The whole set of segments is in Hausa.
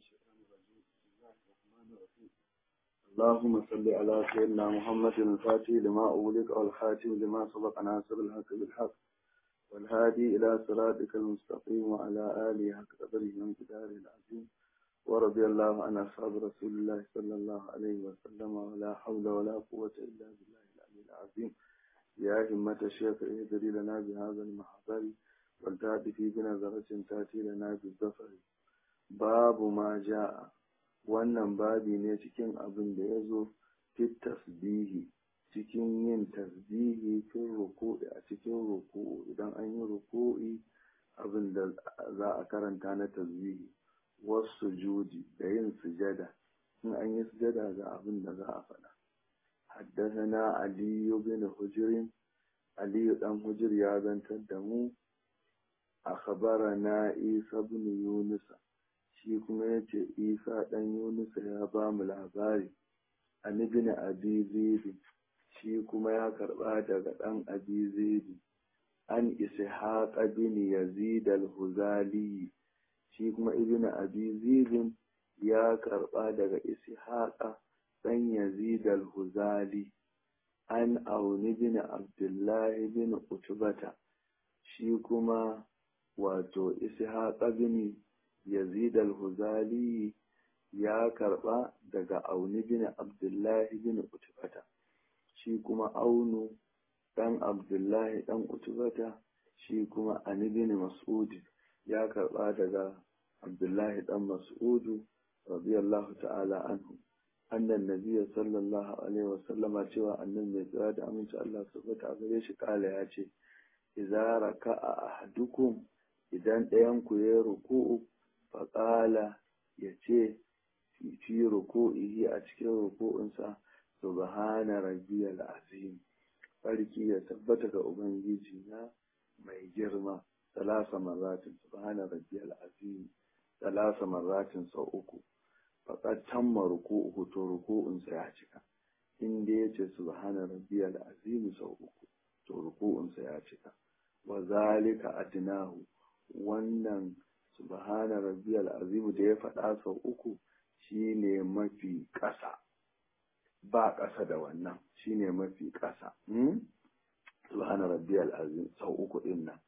الشيطان الرجيم بسم الله الرحمن الرحيم اللهم صل على سيدنا محمد الفاتح لما أغلق والخاتم لما سبق ناصر الحق بالحق والهادي إلى صراطك المستقيم وعلى آله حق قدره وانقداره العظيم ورضي الله عن أصحاب رسول الله صلى الله عليه وسلم ولا حول ولا قوة إلا بالله العلي العظيم يا همة الشيخ اهدري لنا بهذا المحضر والتأتي في بنظرة تأتي لنا بالظفر باب ما جاء wannan babi ne cikin abin da ya zo fit tasbihi cikin yin tasbihi fin ruku'i a cikin ruku'u idan an yi ruku'i abin da za a karanta na tasbihi wasu judi da yin sujada in an yi sujada ga abin da za a faɗa haddasana aliyu bin hujirin aliyu dan hujir ya zantar da mu a na isa bin yunusa shi kuma ya ce isa ɗan yunusa ya ba mu labari an ibn abi zibi shi kuma ya karɓa daga ɗan abi zibi an ishaq bin yazid al-huzali shi kuma ibn abi zibin ya karɓa daga ishaq ɗan yazid al-huzali an auni bin abdullahi bin utubata shi kuma wato ishaq bin yazid al-huzali ya karba daga auni bin abdullahi bin utubata shi kuma aunu dan abdullahi dan utubata shi kuma ani bin mas'ud ya karba daga abdullahi dan mas'udu radiyallahu ta'ala anhu annan nabiyyi sallallahu alaihi wasallama cewa annan mai tsira da aminci Allah subhanahu a gare shi kala ya ce idza raka'a ahadukum idan ɗayan ku ya ruku'u faƙala ya ce fi ruku'ihi a cikin ruku'unsa subhana rabbiyal azim sarki ya tabbata ga ubangiji na mai girma salasa marratin subhana rabbiyal azim salasa marratin sau uku faƙar tamma ruku'uhu to ruku'unsa ya cika in dai ya ce subhana rabbiyal azim sau uku to ruku'unsa ya cika wa zalika adnahu wannan subhana rabbiyal azimu da ya faɗa sau uku shine mafi ƙasa ba ƙasa da wannan shine mafi ƙasa subhana rabbiyal azim sau uku ɗin nan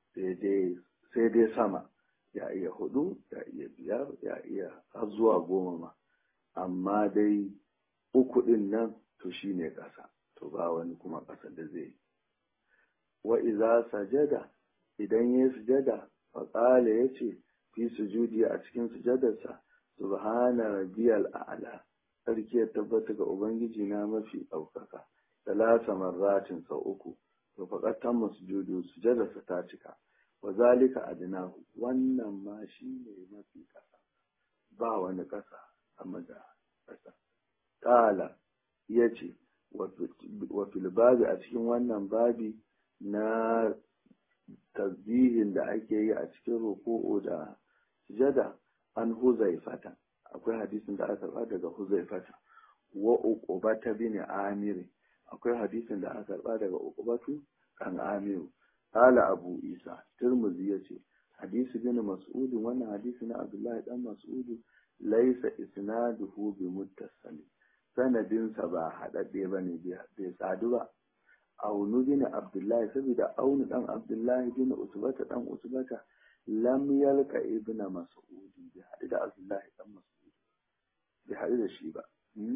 sai dai sama ya iya hudu ya iya biyar ya iya har zuwa goma ma amma dai uku ɗin nan to shine ƙasa to ba wani kuma ƙasa da zai yi wa iza sajada idan ya sujada faƙala ya ce fi sujudi a cikin sujadarsa subhana rabbiyal a'la sarki ya tabbata ga ubangiji na mafi ɗaukaka talata marratin sau uku to faƙat tamma sujudu sujadarsa ta cika wa zalika adnahu wannan ma shi ne mafi ƙasa ba wani ƙasa sama da ƙasa ƙala ya ce wa babi a cikin wannan babi na tasbihin da ake yi a cikin ruku'u da sujada an huzaifata akwai hadisin da aka karba daga huzaifata wa uqubata bin amir akwai hadisin da aka karba daga uqubatu kan amiru qala abu isa tirmidhi yace hadisi bin mas'ud wannan hadisi na abdullahi dan mas'ud laysa isnaduhu bi muttasil sanadinsa ba haɗaɗɗe bane bai sadu ba aunu bin abdullahi saboda aunu dan abdullahi bin usbata dan usbata lam yalka ibna mas'ud bi hadu da abdullahi dan mas'ud bi hadu da shi ba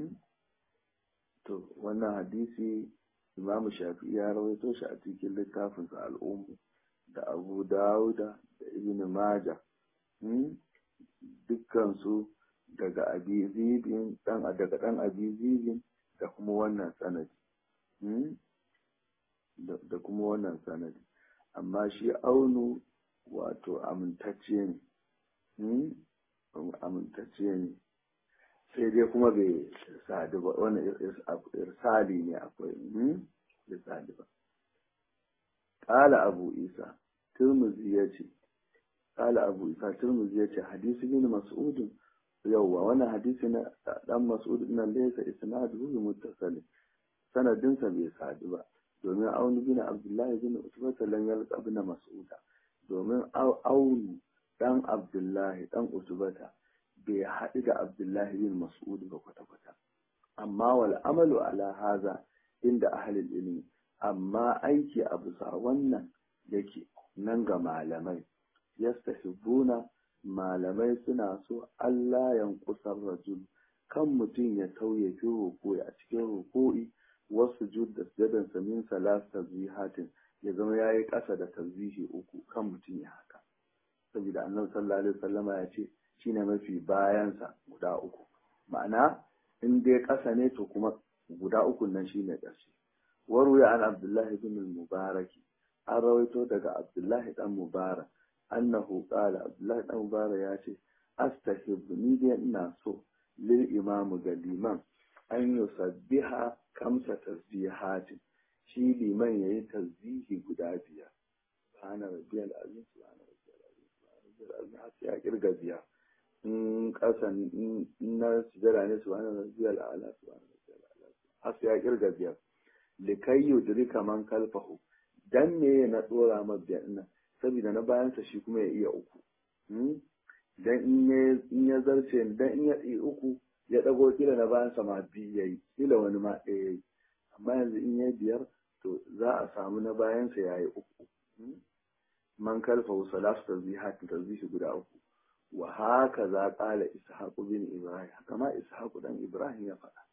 to wannan hadisi imamu shafi'i ya rawaito shi a cikin littafin sa al'ummu da abu dawuda da ibn maja dukkan su daga abi zibin dan daga dan abi zibin da kuma wannan sanadi da kuma wannan sanadi amma shi aunu wato amintacce ne amintacce ne sai dai kuma bai sadu ba wani irsali ne akwai bai sadu ba ƙala abu isa turmuzi ya ce ƙala abu isa turmuzi ya ce hadisi bin mas'udin yauwa wannan hadisi na dan mas'ud nan laysa isnaduhu bi muttasil sanadinsa bai sadu ba domin aunu bin abdullahi bin utbata lan yalqa bin mas'uda domin aunu dan abdullahi dan utbata bai haɗu da abdullahi bin mas'ud ba kwata-kwata amma wal amalu ala haza inda ahlul ilmi amma aiki a bisa wannan yake nan ga malamai yastahibbuna malamai suna so Allah yankusar rajul kan mutum ya tauye fi ruku'i a cikin ruku'i wasu jud da sujadan samin salas tazbihatin ya zama yayi ƙasa da tasbihi uku kan mutum ya haka saboda annabi sallallahu alaihi wasallama ya ce shine mafi bayansa guda uku ma'ana in dai ƙasa ne to kuma guda uku nan shine ƙarshe waruya an abdullahi bin mubaraki an rawaito daga abdullahi dan mubarak annahu qala abdullahi dan mubarak ya ce astahibbu ni dai ina so lil imamu ga liman an yusabbiha kamsa tasbihatin shi liman yayi tasbihi guda biyar subhana rabbiyal azim subhana rabbiyal azim subhana rabbiyal azim har sai ya kirga biyar in kasan in na sujada ne subhana rabbiyal a'la subhana rabbiyal a'la har sai ya kirga biyar likai yudrika man kalfahu dan me na dora ma biyar nan saboda na bayansa shi kuma ya iya uku dan in ya zarce dan in ya yi uku ya dago kila na bayansa ma biyu yayi kila wani ma ɗaya yayi amma yanzu in ya biyar to za a samu na bayansa ya yi uku man kalfahu salatu tasbihat tasbihi guda uku wa haka za ƙala ishaqu bin ibrahim haka ma ishaqu dan ibrahim ya faɗa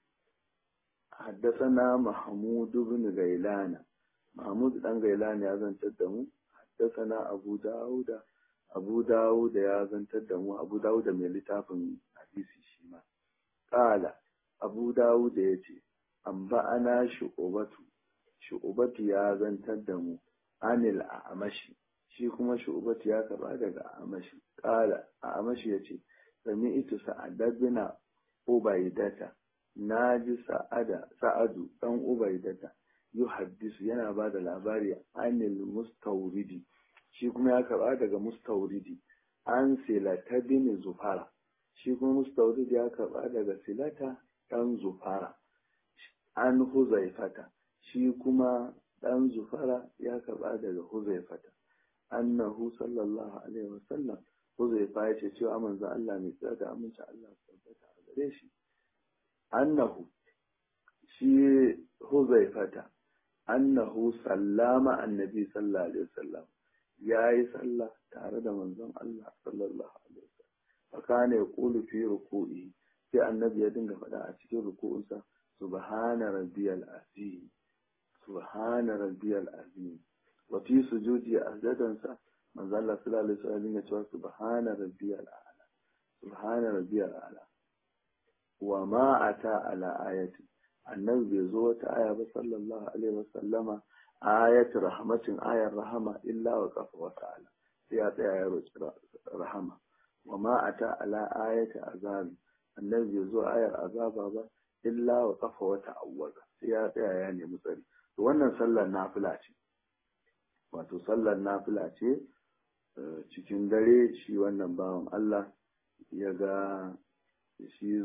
حدثنا محمود بن غيلان محمود بن غيلان يا زنتر دمو حدثنا أبو داود أبو داود يا زنتر دمو أبو داود من لتاف حديث شيما قال أبو داود يتي أنبأنا شعوبة شعوبة يا زنتر دمو عن الأعمش shi kuma shu'ubat ya karba daga amashi kala amashi yace sami ita sa'adabina ubaidata na ji sa'ada sa'adu ɗan ubaidata yu haddisu yana ba da labari anil mustauridi shi kuma ya karɓa daga mustauridi an silata bin zufara shi kuma mustauridi ya karɓa daga silata ɗan zufara an huzaifata shi kuma ɗan zufara ya karɓa daga huzaifata annahu sallallahu alaihi wasallam huzaifa ya ce cewa manzo Allah mai tsada da aminci Allah tabbata a gare shi annahu shi huzaifata annahu sallama annabi sallallahu alaihi wasallam yayi sallah tare da manzon Allah sallallahu alaihi wasallam fakane yaqulu fi ruku'i sai annabi ya dinga faɗa a cikin ruku'unsa subhana rabbiyal azim subhana rabbiyal azim wa fi sujudi azdadansa manzon Allah sallallahu alaihi wasallam ya ce subhana rabbiyal a'la subhana rabbiyal a'la wa ma ata ala ayati annabi bai zo wata aya ba sallallahu alaihi wasallama ayatu rahmatin ayar rahama illa wa qafa wa ta'ala sai ya tsaya ya roki rahama wa ma ata ala ayati azabi annabi bai zo ayar azaba ba illa wa qafa wa ta'awwaza sai ya tsaya ya nemi tsari to wannan sallar nafila ce wato sallar nafila ce cikin dare shi wannan bawan Allah ya ga shi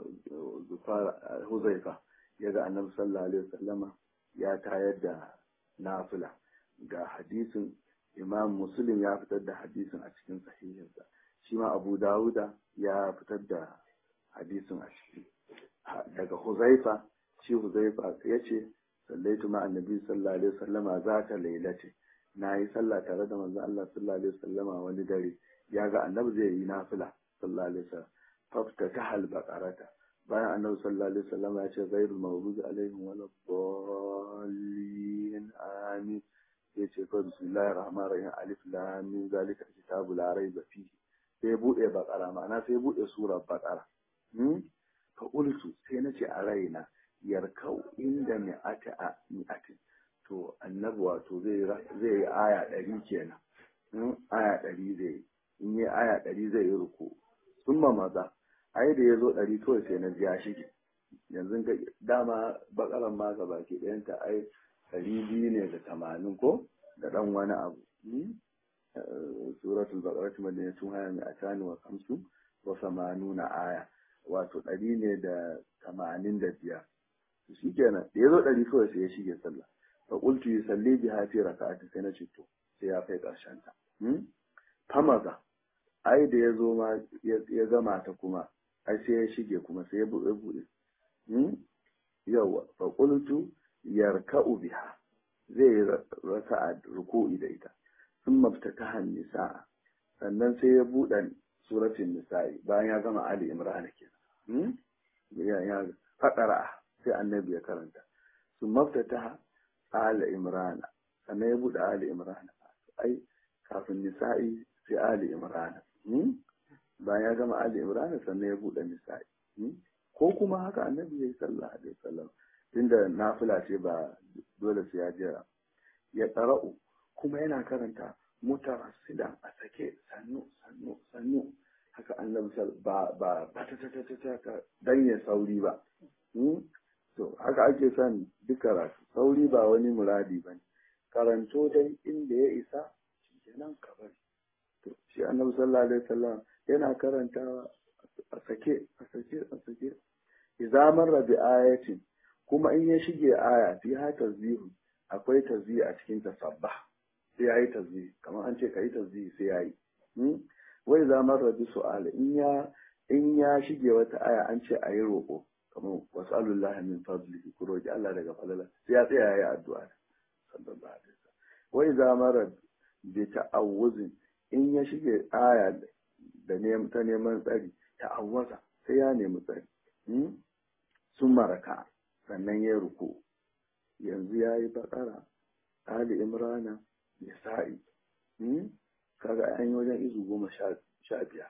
huzaifa ya ga annabi sallallahu alaihi wasallama ya tayar da nafila ga hadisin imam muslim ya fitar da hadisin a cikin sahihinsa shi ma abu dawuda ya fitar da hadisin a ciki daga huzaifa shi huzaifa ya ce sallaitu ma annabi sallallahu alaihi wasallama za ta lailace na yi sallah tare da manzon Allah sallallahu alaihi wasallama wani dare ya ga annabi zai yi nafila sallallahu alaihi wasallam فافتتح البقرة bayan annabi sallallahu alaihi wasallam ya ce ghairul maghdubi alaihim wala dallin amin sai ce fa bismillahir rahmanir rahim alif lam mim zalika kitabu la raiba fihi sai bude bakara ma'ana sai bude surar bakara hmm fa ultu sai nace a raina yarkau inda mi'ata mi'atin to annabi wato zai zai yi aya 100 kenan aya 100 zai in yi aya 100 zai yi ruku sun maza ai da ya zo ɗari kawai sai na ya shige yanzu ga dama bakaran ma ga baki ɗayanta ai ɗari biyu ne da tamanin ko da ɗan wani abu suratul baqara kuma da tun haya mai atani wa kamsu wa samanuna aya wato ɗari ne da tamanin da biyar shi kenan da ya zo ɗari kawai sai ya shige sallah fa qultu yusalli biha fi raka'ati sai na ce to sai ya kai ƙarshen ta famaza ai da ya zo ma ya gama ta kuma ai sai ya shige kuma sai ya buɗe buɗe yawa fa qultu yarka'u biha zai yi raka'a ruku'i da ita sun maftataha nisa'a sannan sai ya buɗe suratul nisa'i bayan ya gama ali imran kenan ya ya fadara sai annabi ya karanta sun maftataha ali imran sannan ya buɗe ali imran ai kafin nisa'i sai ali imran bayan ya gama ali imran sannan ya buɗe nisa'i ko kuma haka annabi ya yi sallah alaihi wasallam tunda nafila ce ba dole sai ya jira ya tsara'u kuma yana karanta mutarassidan a sake sannu sannu sannu haka annabi ba ba ba ta ta ta ta ta dan ya sauri ba to haka ake son duk karatu sauri ba wani muradi bane karanto dai inda ya isa kenan ka bari to shi annabi sallallahu alaihi wasallam yana karantawa a sake a sake a sake idza marra bi ayatin kuma in ya shige aya fi ha tazbihu akwai tazbihi a cikin tasabbah sai yayi tazbihi kamar an ce kai tazbihi sai yayi wai idza marra bi su'al in ya in ya shige wata aya an ce ayi roƙo kamar wasallallahu min fadlihi ku roki Allah daga falala sai ya tsaya yayi addu'a sallallahu alaihi wasallam wai idza marra bi ta'awuzin in ya shige aya da neman ta neman tsari ta'awwaza sai ya nemi tsari sun maraka sannan ya ruku yanzu ya yi bakara ali imrana nisa'i kaga an yi wajen izu goma sha biyar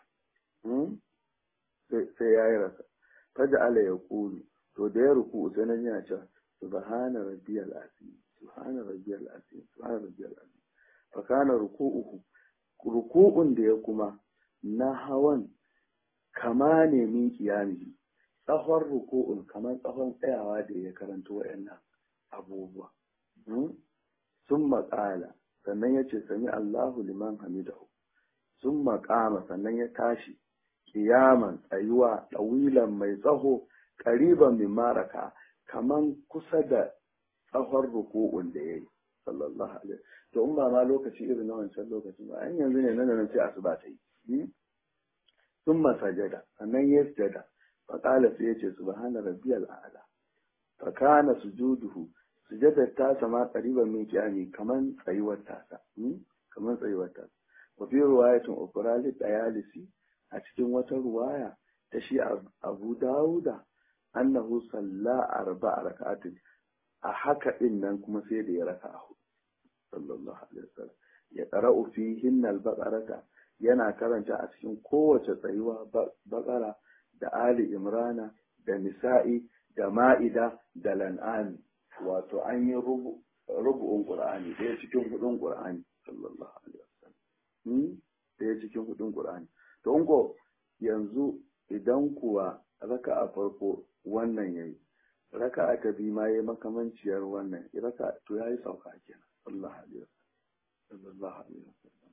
sai ya yi rasa faja ala ya kulu to da ya ruku sai nan yana cewa subhana rabbiyal azim subhana rabbiyal azim subhana rabbiyal azim fa kana ruku'uhu ruku'un da ya kuma na hawan kama ne min kiyamihi tsawon ruku'un kamar tsawon tsayawa da ya karanto wa'annan abubuwa sun maƙala sannan ya ce sami Allahu liman hamidahu sun maƙama sannan ya tashi kiyaman tsayuwa ɗawilan mai tsaho ƙariban min maraka kaman kusa da tsawon ruku'un da ya yi sallallahu alaihi to in ba ma lokaci irin na wancan lokacin ba an yanzu ne nan da nan sai asuba ta yi sun masajada sannan ya sujada faƙala sai ya ce subhana rabbiyal a'la fa kana sujuduhu sujadar ta sama qariban min qiyami kaman tsayuwar tasa kaman tsayuwar tasa wa fi riwayatin ukra li dayalisi a cikin wata ruwaya ta shi Abu Dawuda annahu salla arba'a rak'atin a haka din nan kuma sai da ya raka a hudu sallallahu alaihi wasallam ya qara'u fihin al-baqarata yana karanta a cikin kowace tsayuwa baqara da Ali Imrana da Nisa'i da Ma'ida da Lan'ani wato an yi rubu'un Qur'ani ɗaya cikin hudun Qur'ani sallallahu alaihi wasallam ɗaya cikin hudun Qur'ani to ko yanzu idan kuwa raka a farko wannan yayi raka a ta bi ma yayi makamanciyar wannan raka to yayi sauka kenan sallallahu alaihi wasallam sallallahu alaihi wasallam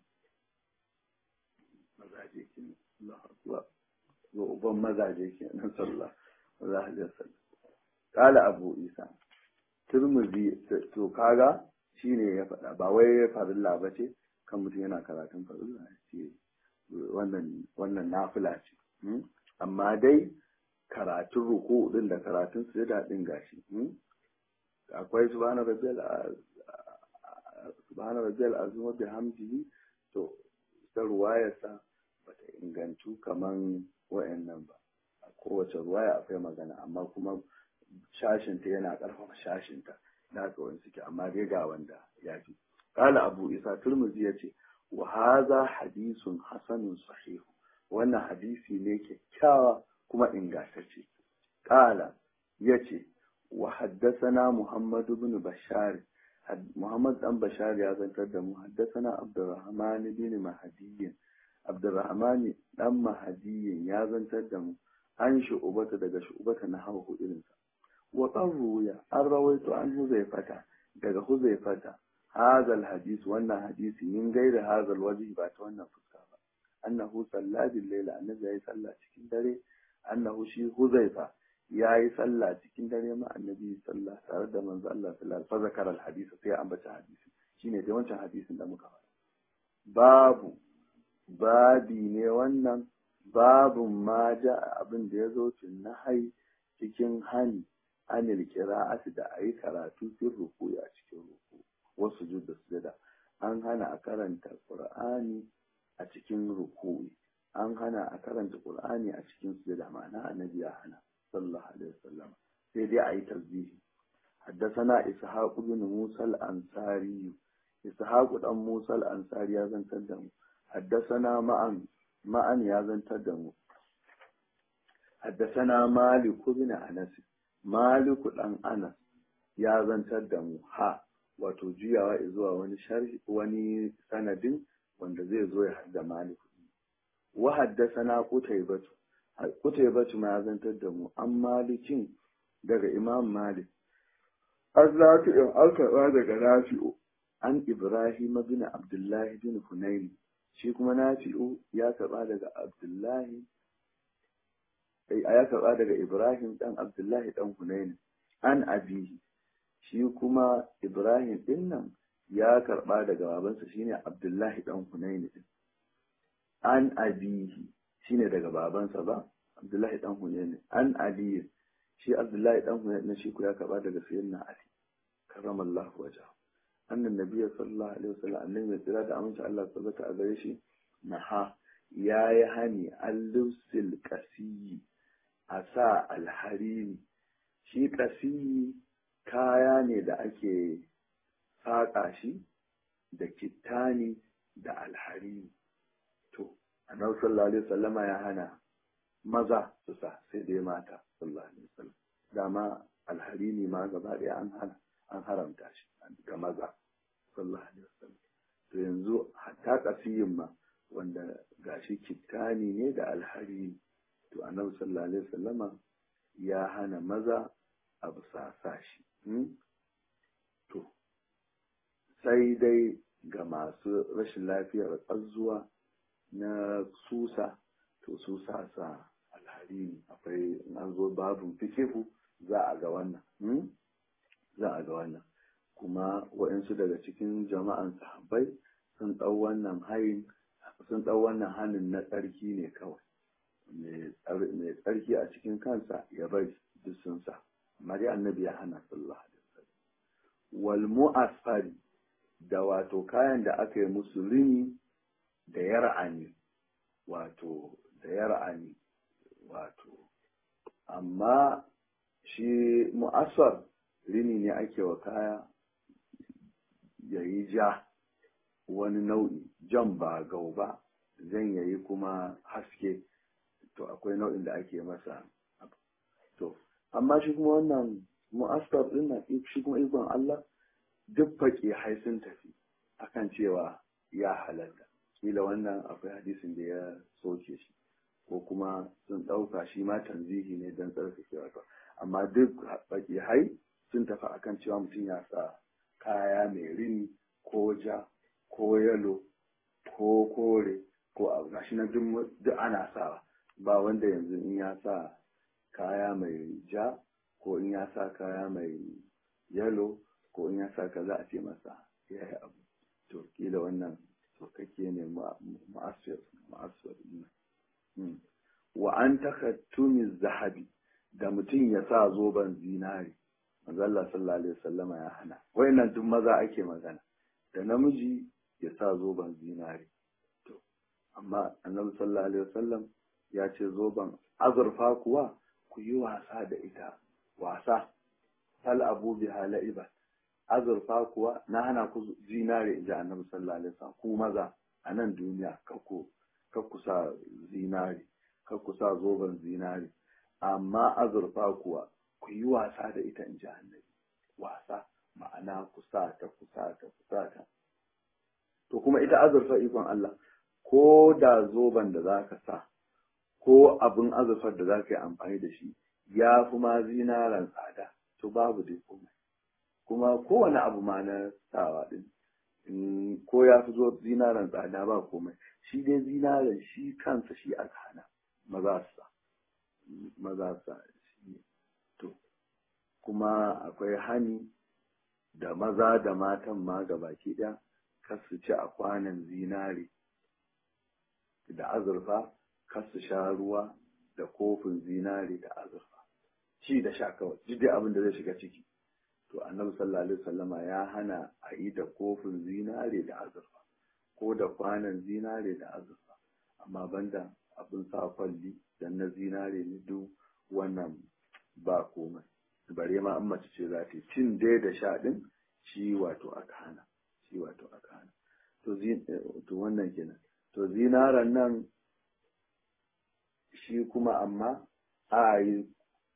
mazaje kenan Allahu akbar ga uban mazaje ke nan sallah za a je sallah kala abu isa turmuzi to kaga shine ya faɗa ba wai farilla ba ce kan mutum yana karatun farilla ce wannan wannan nafila ce amma dai karatun ruku din da karatun sujada din gashi akwai subhana rabbiyal subhana rabbiyal azim wa bihamdihi to ta ruwayarsa bata ingantu kaman wa'annan ba a kowace ruwaya akwai magana amma kuma shashinta yana ƙarfafa shashinta na ga wani suke amma dai ga wanda ya fi kala abu isa turmuzi ya ce wa haza hadisun hasanun sahihu wannan hadisi ne kyakkyawa kuma ingantacce kala ya ce wa haddasana muhammad bin bashar muhammad dan bashar ya zantar da mu haddasana abdurrahman bin mahdiyin abdurrahman dan mahdiyin ya zantar da mu an shu'ubata daga shu'ubata na hawa irinsa wa ruya an rawaito an huzaifata daga huzaifata hazal hadis wannan hadisi min gaira hazal waje ba ta wannan fuska ba annahu salla bil layla annabi yayi sallah cikin dare annahu shi huzaifa yayi sallah cikin dare ma annabi sallah tare da manzo Allah sallallahu alaihi wasallam fa zakara al hadis sai ya ambata hadisi shine dai wancan hadisin da muka faɗa babu babi ne wannan babun ma ja abin da ya zo tun na hai cikin hani anil qira'ati da ayi karatu cikin ruku a cikin ruku wasu da sujada an hana a karanta qur'ani a cikin ruku an hana a karanta qur'ani a cikin sujada ma'ana annabi ya hana sallallahu alaihi wasallam sai dai ayi tasbihi حدثنا إسحاق بن موسى الأنصاري إسحاق بن موسى الأنصاري يا زن تدمو حدثنا معا معا يا زن تدمو حدثنا مالك بن أنس مالك بن أنس يا زن تدمو ها wato juyawa zuwa wani sharhi wani sanadin wanda zai zo ya hadda malik wa haddasana qutaybatu qutaybatu ma zantar da mu an malikin daga imam malik an nafi'in an karɓa daga nafi'u an ibrahim bin abdullahi bin hunayn shi kuma nafi'u ya karɓa daga abdullahi ya karɓa daga ibrahim dan abdullahi dan hunayn an abihi shi kuma ibrahim din nan ya karɓa daga babansa shine abdullahi dan hunayn din an abihi shine daga babansa ba abdullahi dan hunayn an aliyu shi abdullahi dan hunayn na shi ku ya karba daga sayyidina ali karamallahu waja annan nabiyyi sallallahu alaihi wasallam annabi mai tsira da aminci Allah tabbata a gare shi naha yayi hani al-lusil qasiyi a sa alharini shi qasiyi kaya ne da ake saƙa shi da kittani da alharini to annabi sallallahu alaihi wasallama ya hana maza su sa sai dai mata sallallahu alaihi wasallam dama alharini ma gaba ɗaya an hana an haramta shi ga maza sallallahu alaihi wasallam to yanzu hatta kasiyin ma wanda gashi kittani ne da alharini to annabi sallallahu alaihi wasallama ya hana maza a bisa sa shi to sai dai ga masu rashin lafiyar ƙazuwa na susa to su sa sa alharini akwai an zo babin fikihu za a ga wannan za a ga wannan kuma waɗansu daga cikin jama'an sahabbai sun ɗau wannan hayin sun ɗau wannan hannun na tsarki ne kawai mai tsarki a cikin kansa ya bari duk sun sa amma dai annabi ya hana sallallahu alaihi wasallam wal mu'asfari da wato kayan da aka yi musu rini da yar'ani wato da yar'ani wato amma shi mu'asfar rini ne ake wa kaya ya yi ja wani nau'i jan ba gau ba zan yayi kuma haske to akwai nau'in da ake masa to amma shi kuma wannan mu'asfar din nan shi kuma ikon Allah duk faƙi hai sun tafi akan cewa ya halatta kila wannan akwai hadisin da ya soke shi ko kuma sun ɗauka shi ma tanzihi ne don tsarkakewa to amma duk faƙi hai sun tafi akan cewa mutum ya sa kaya mai rini ko ja ko yalo ko kore ko abu gashi na duk ana sawa ba wanda yanzu in ya sa kaya mai ja ko in ya sa kaya mai yalo ko in ya sa ka za a ce masa ya yi abu to kila wannan kake ne ma'asir ma'asir wa an takattumi zahabi da mutum ya sa zoben zinari mazalla sallallahu alaihi wasallama ya hana wayannan duk maza ake magana da namiji ya sa zoben zinari to amma annabi sallallahu alaihi wasallam ya ce zoben azurfa kuwa ku yi wasa da ita wasa sal abu bi halaiba azurfa kuwa na hana ku zinare inji annabi sallallahu alaihi wasallam ku maza a nan duniya kakku kakku sa zinare kakku sa zoben zinare amma azurfa kuwa ku yi wasa da ita inji annabi wasa ma'ana ku sa ta ku sa ta ku sa ta to kuma ita azurfa ikon Allah ko da zoben da zaka sa ko abin azurfar da zaka yi amfani da shi ya fi ma zinaran tsada to babu dai komai kuma kowane abu ma na sawa din ko ya fi zo zinaren tsada ba komai shi dai zinaren shi kansa shi aka hana maza sa maza sa shi to kuma akwai hani da maza da matan ma gabaki ɗaya kar su ci a kwanan zinare da azurfa kar su sha ruwa da kofin zinare da azurfa ci da sha kawai duk dai abin da zai shiga ciki to annabi sallallahu alaihi wasallama ya hana a yi da kofin zinare da azurfa ko da kwanan zinare da azurfa amma banda abin sa kwalli dan na zinare ne duk wannan ba komai bare ma an mace ce za ta yi cin dai da sha din shi wato aka hana shi wato aka hana to to wannan kenan to zinaran nan shi kuma amma a yi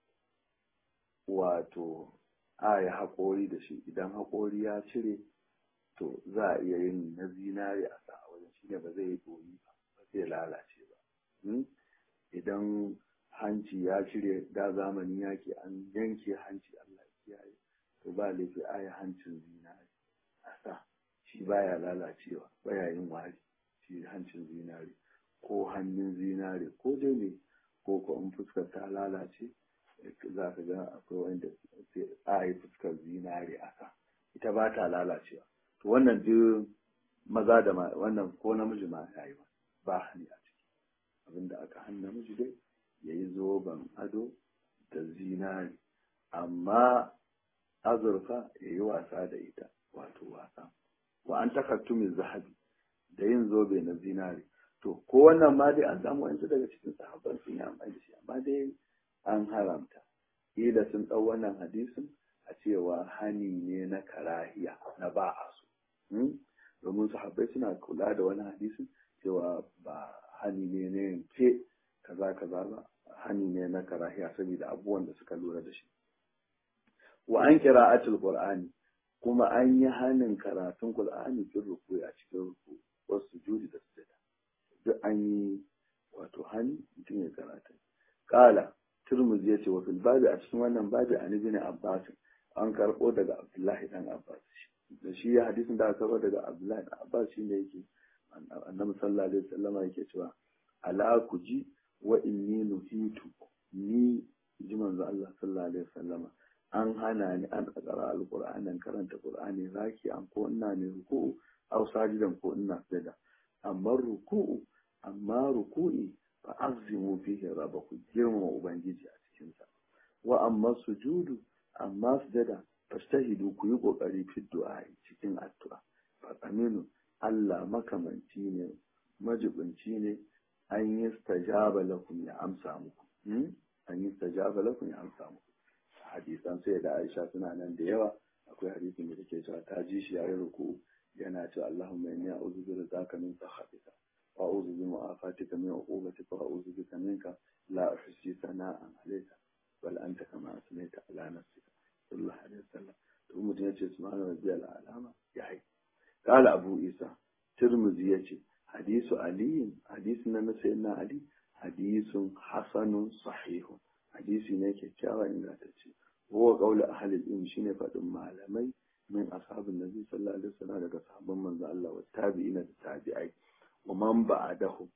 wato a yi haƙori da shi idan haƙori ya cire to za a iya yin na zinare a sa a wajen shi ne ba zai yi ɗoyi ba ba zai lalace ba idan hanci ya cire da zamani yake an yanke hanci Allah kiyaye to ba laifi a yi hancin zinare a sa shi baya lalacewa baya yin wari shi hancin zinare ko hannun zinare ko dai ne ko ko in fuskar ta lalace za ka ga akwai wanda a yi fuskar zinare a sa ita ba ta lalacewa to wannan duk maza da wannan ko namiji ma ya yi ba hani a ciki abinda aka hanna namiji dai ya yi zoben ado da zinare amma azurfa ya yi wasa da ita wato wasa wa an takattumin zahabi da yin zobe na zinare to ko wannan ma dai an samu wani daga cikin sahabban sun yi amfani da shi amma dai an haramta kila sun ɗau wannan hadisin a cewa hani ne na karahiya na ba a so domin sahabbai suna kula da wani hadisin cewa ba hani ne na yanke kaza kaza ba hani ne na karahiya saboda abubuwan da suka lura da shi wa an qira'atul qur'ani kuma an yi hanin karatun qur'ani cikin ruku a cikin ruku wasu judi da sujada duk an yi wato hani mutum ya karata kala turmuzi ya ce wa fil babi a cikin wannan babi an ibn abbas an karbo daga abdullahi dan abbas da shi ya hadisin da aka karbo daga abdullahi dan abbas shine yake annabi sallallahu alaihi wasallam yake cewa ala ku ji wa inni nuhitu ni ji manzo Allah sallallahu alaihi wasallam an hana ni an tsara alqur'anin karanta qur'ani zaki an ko ina ne ruku'u aw sajidan ko ina sujada amma ruku'u amma ruku'i fa azimu fihi rabbaku girmama ubangiji a cikin sa wa amma sujudu amma sujada fastahidu ku yi kokari fi du'a cikin addu'a fa aminu Allah makamanci ne majibinci ne an yi stajaba lakum ya amsa muku an yi stajaba lakum ya amsa muku hadisan sai da Aisha suna nan da yawa akwai hadisin da take cewa ta ji shi yayin ruku yana cewa Allahumma inni a'udhu bi ridaka min sakhatika wa a'udhu bi mu'afatika min uqubatika wa a'udhu bika minka la uhsi sana'an alayka bal anta kama asmaita ala nafsika sallallahu alaihi wasallam to mutum yace subhana rabbiyal alama yayi qala abu isa tirmidhi yace hadisu ali hadisin na sayyidina ali hadisun hasanun sahihun hadisi ne kyakkyawa ingantacce huwa qawlu ahli ilm shine fadin malamai min ashabin nabi sallallahu alaihi wasallam daga sahabban manzo Allah wa tabi'ina da tabi'ai wa man ba'dahu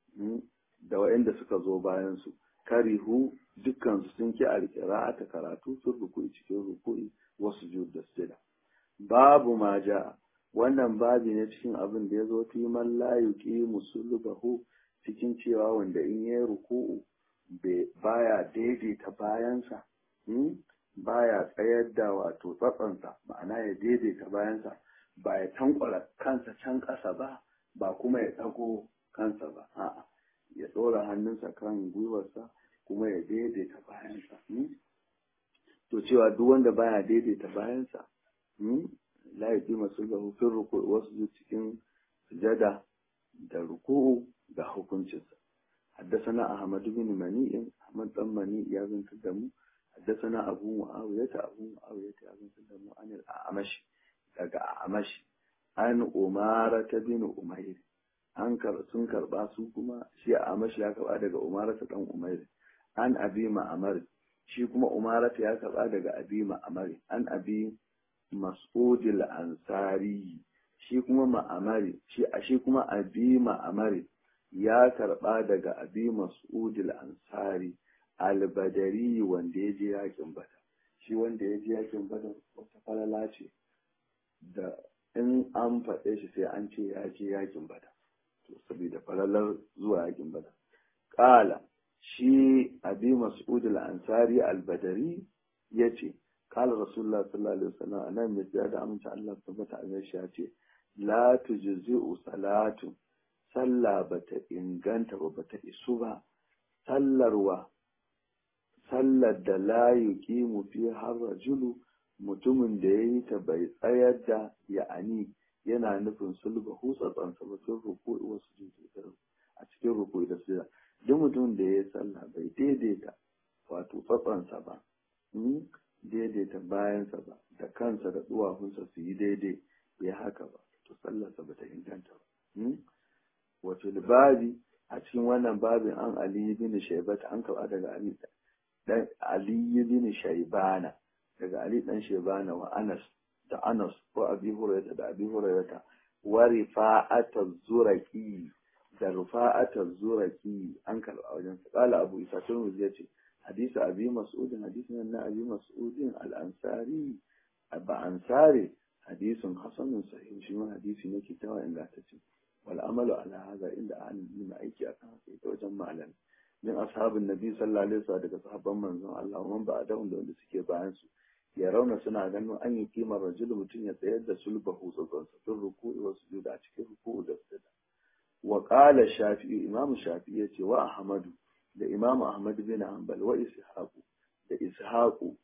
da wa'anda suka zo bayan su karihu dukkan su sun ki alqira'ata karatu sun ruku'i cikin ruku'i wasu sujud da sujada babu ma ja'a wannan babi ne cikin abin da ya zo fi man la yuqimu sulbahu cikin cewa wanda in yayi ruku'u baya daidaita bayansa baya tsayar da wato tsatsansa ma'ana ya daidaita bayansa ba ya tankwara kansa can ƙasa ba ba kuma ya ɗago kansa ba a'a ya ɗora hannunsa kan gwiwarsa kuma ya daidaita bayansa to cewa duk wanda baya daidaita bayansa la yaji masu ga hufin ruku'u wasu cikin sujada da ruku'u da hukuncinsa حدثنا أحمد بن منيع أحمد بن منيع يا بن تدمو حدثنا أبو معاوية أبو معاوية يا بن تدمو عن الأعمش daga Amash an Umara ta bin Umair an sun karba su kuma shi Amash ya karba daga Umara ta dan Umair an Abi Ma'amar shi kuma Umara ta ya karba daga Abi Ma'amar an Abi Mas'ud al-Ansari shi kuma Ma'amari shi a shi kuma Abi Ma'amari ya karɓa daga abi mas'udil ansari albadari wanda ya je yakin bada shi wanda ya je yakin bada wata falala ce da in an faɗe shi sai an ce ya je yakin bada wato saboda falalar zuwa yakin badar qala shi abi mas'ud al-ansari al-badari yace qala rasulullah sallallahu alaihi wasallam anan mai da amince Allah tabbata a shi yace la tujzi'u salatu sallah bata inganta ba bata isu ba sallarwa sallar da la yuqimu fi har rajulu mutumin da yayi ta bai tsayar da ya'ani yana nufin sulba hutsatsan sa ba sun ruku wasu jinsu a cikin ruku da sujada duk mutumin da yayi sallah bai daidaita wato tsatsansa ba daidaita bayansa ba da kansa da duwawunsa su yi daidai ya haka ba to sallarsa ba ta inganta ba wato babi a cikin wannan babin an ali bin shaibata an kaba daga ali dan ali bin shaibana daga ali dan shaibana wa anas da anas ko abi hurairah da abi hurairah wa rifa'ata zuraki da rifa'ata zuraki an kaba wajen qala abu isa tun yace hadisi abi mas'udin hadisin na abi mas'udin al-ansari ba ansari hadisin hasanun sahih shi ma hadisi ne kitawa ingantacce wal amalu ala hada inda ahli ilmi aiki akan haka ita wajen malam min ashabin nabi sallallahu alaihi wasallam daga sahabban manzon Allah man ba da wanda suke bayan su ya rauna suna ganin an yi kimar rajul mutum ya tsayar da sulbahu tsotson sa tun ruku'i wa sujuda a cikin ruku'u da sujada wa qala shafi'i imam shafi'i yace wa ahmadu da imam ahmad bin hanbal wa ishaqu da ishaqu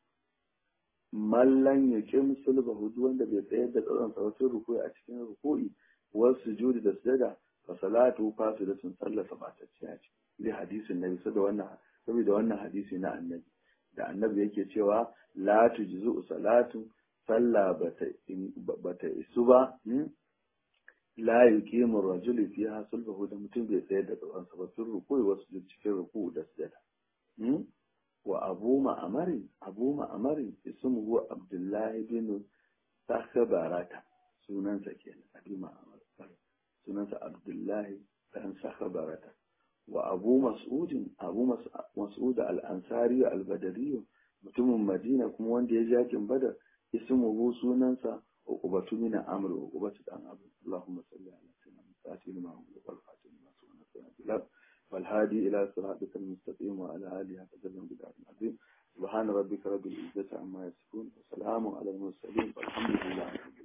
mallan ya kim sulbahu duk wanda bai tsayar da tsotson sa tun ruku'i a cikin ruku'i wa sujudi da sujada fa salatu fasidatun sallasa batacciya ce li hadisin nabi saboda wannan saboda wannan hadisi na annabi da annabi yake cewa la tujzu salatu salla bata bata isu ba la yuqimu rajulu fiha sulbahu da mutum bai tsayar da tsawon sa ba sun rukuyi wasu cikin ruku da sujada wa abu ma'amarin abu ma'amarin ismuhu abdullahi bin sakhabarata sunansa kenan abi ma'amar sunansa abdullahi dan sakhabarata wa abu mas'udin abu mas'ud al-ansari al-badari mutumin madina kuma wanda ya jakin badar ismuhu sunansa uqbatu min amr uqbatu dan abu allahumma salli ala sayyidina muhammad ma huwa wal fatim ma sunna wal hadi ila siratika al-mustaqim wa ala alihi qadran bid'at azim سبحان ربك رب العزة عما يصفون وسلام على المرسلين والحمد لله